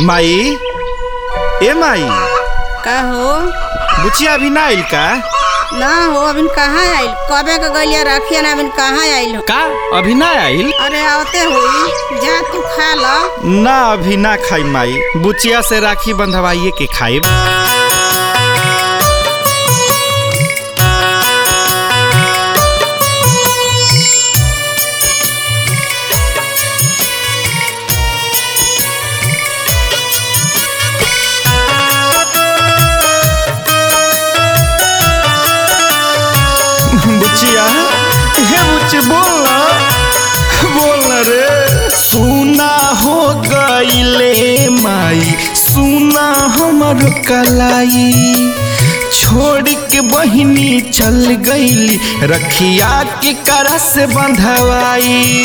माई ए माई का हो बुचिया अभी ना आइल का ना हो अभी कहाँ आइल कबे के गलिया रखिया ना अभी कहाँ आइल हो का अभी ना आइल अरे आवते हुई जा तू खा ल ना अभी ना खाई माई बुचिया से राखी बंधवाइए के खाइब बुचिया हे बुच्ची बोल ना बोल ना रे सुना हो गईले माई सुना हमर कलाई छोड़ के बहिनी चल गईली रखिया के करा से बंधवाई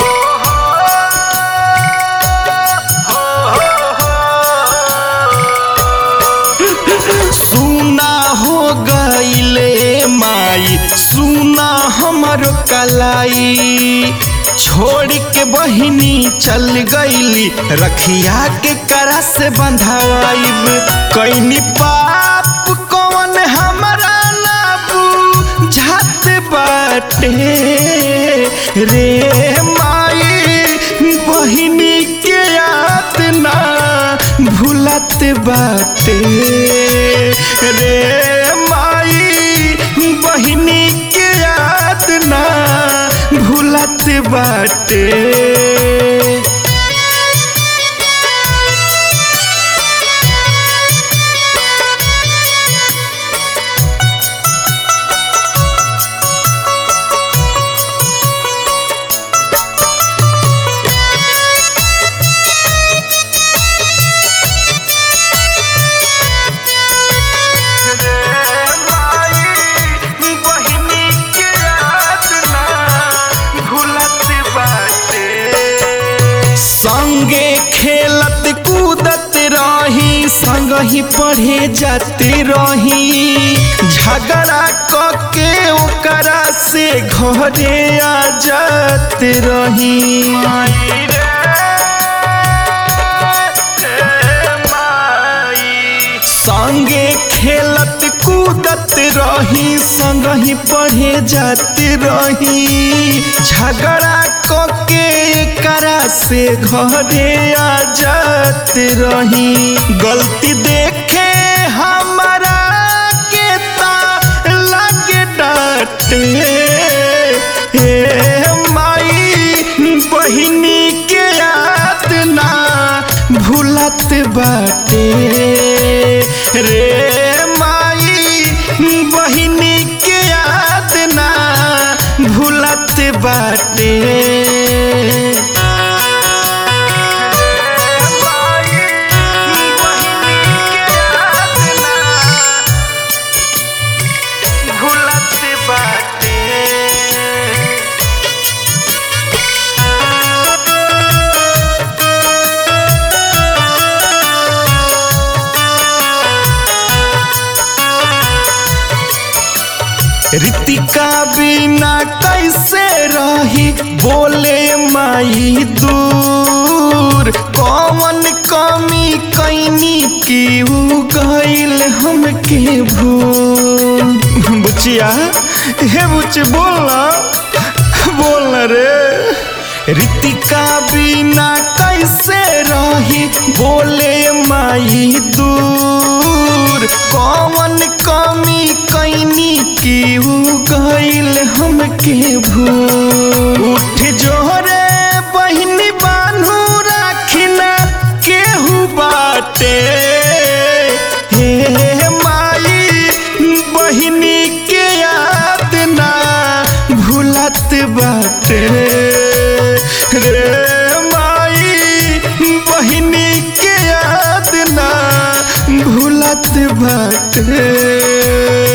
सुना हो गईले माई सुना हमर कलाई छोड़ के बहिनी चल गईली रखिया के करा से बंधवाइब कैनी पाप कौन हमरा ना झात बाटे रे माई बहिनी के याद ना भूलत बाटे रे माई बहिनी के याद ना भूलत बाटे संगे खेलत कूदत रही संग ही पढ़े जाते रही झगड़ा कके ओकरा से घरे आ जाते रही संगे खेलत कूदत रही संग ही पढ़े जाते रही झगड़ा कके करा से घरे आ जाते रही गलती देखे हमारा के ता लगे डांटे हे माई बहिनी के याद ना भूलत बाटे रे माई बहिनी के याद ना भूलत बाटे भूलत बाटे ऋतिका बिना कैसे रही बोले माई दूर कौन कमी कैनी की उ गईल हमके भूल बुचिया हे बुच बोलना बोलना रे ऋतिका बिना कैसे रही बोले माई दूर कौन कमी कैनी की उ गईल हमके भूल उठ जोरे बहिनी बान्हू राखिना केहू बाटे हे माई बहिनी के याद ना भूलत बाटे रे माई बहिनी के याद ना भूलत बाटे